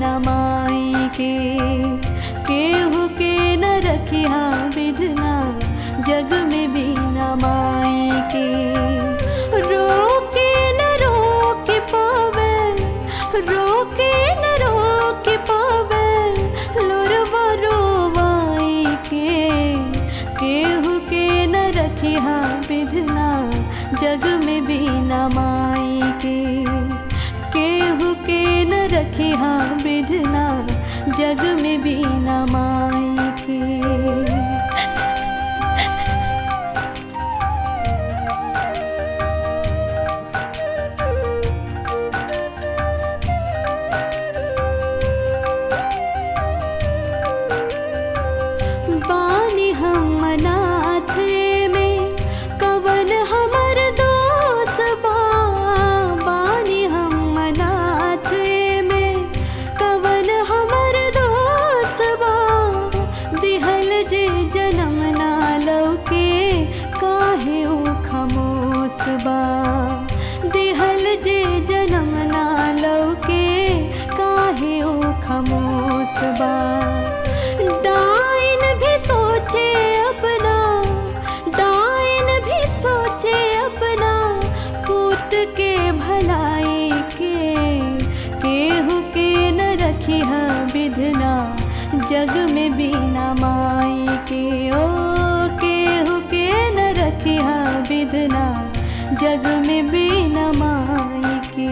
बीना माई के केहू के न रखिया विधना जग में बीना माई के रोके न रोक पावे रोके न रोक पावे लोरवा रोवाई के केहू के न रखिया विधना जग में बीना माई के केहू के न रखिया विधना जग में बीना माई के बानी हम अनाथ में कवन हमर दोष बा बानी हम अनाथ में कवन हमर दोष बा दिहल जे जन्म ना लौके काहे ऊ खमोस बा दिहल जे जन्म ना लौके काहे ऊ खमोस बा डाइन भी सोचे अपना डाइन भी सोचे अपना पूत के भलाई के केहू के न रखिया विधना जग में बीना माई के ओ केहू के न रखिया विधना जग में बीना माई के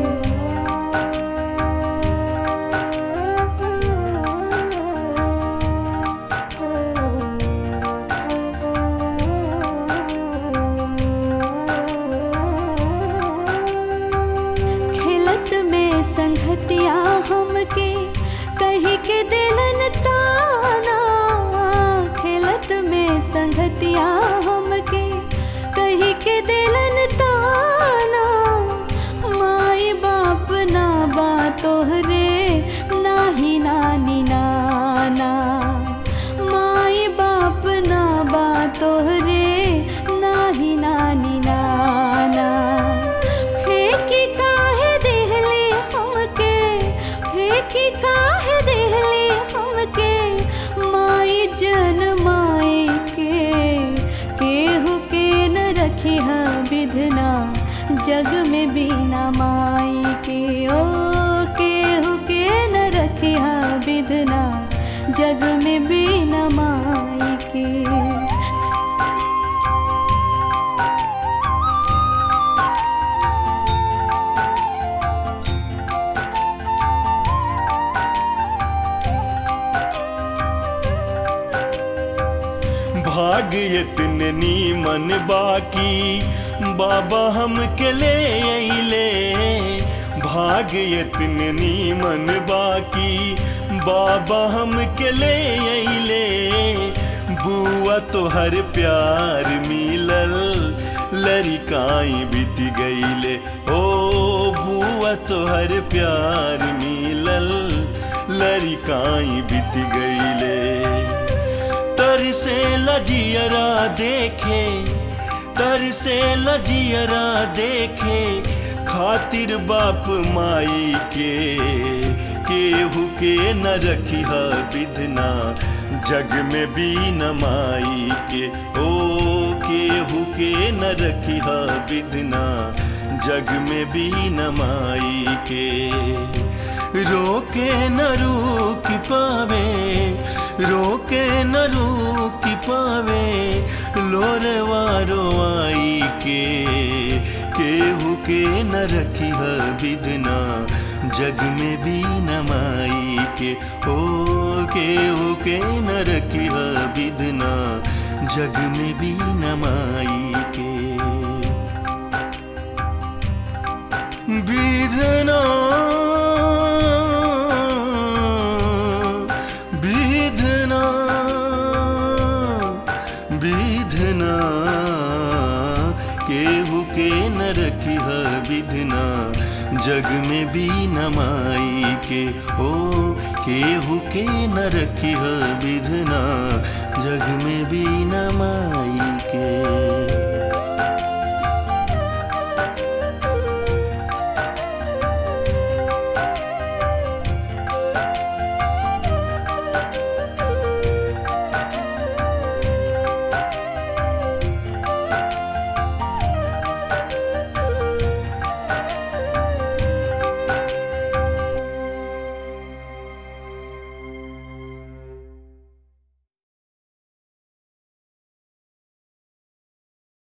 खेलत में संगतिया हमके कही के दिलन ताना खेलत में संगतिया हमके कही के दिलन ताना माई बाप ना बा तोहरे नाही नानी नाना माई बाप ना बा तोहरे नाही नानी नाना फेंकी काहे देहले हमके फेंकी काहे देहले हमके माई जन माई के केहू के न रखिया विधना जग में बीना माई के ओ केहू के न रखिया विधना जग में बीना माई के भाग्य इतने नीमन बाकी बाबा हम के ले अइले भाग्य इतने नीमन बाकी बाबा हम के ले अइले बुआ तो हर प्यार मिलल लड़िकाई बीत गईले ओ बुआ तो हर प्यार मिलल लड़िकाई बीत गईले तर से लजियरा देखे तर से लजियरा देखे खातिर बाप माई के केहू के न रखिया विधना जग में भी न माई के ओ केहू के न रखिया विधना जग में भी न माई के रोके न रोक पावे रोके न रोक पावे लोरवारो आई के केहू के न रखिह विधना जग में भी न माई के ओ केहू के न रखिह विधना जग में भी न माई के विधना विधना विधना केहू के न रखिह विधना जग में भी न माई के ओ केहू के न रखिह विधना जग में भी न माई के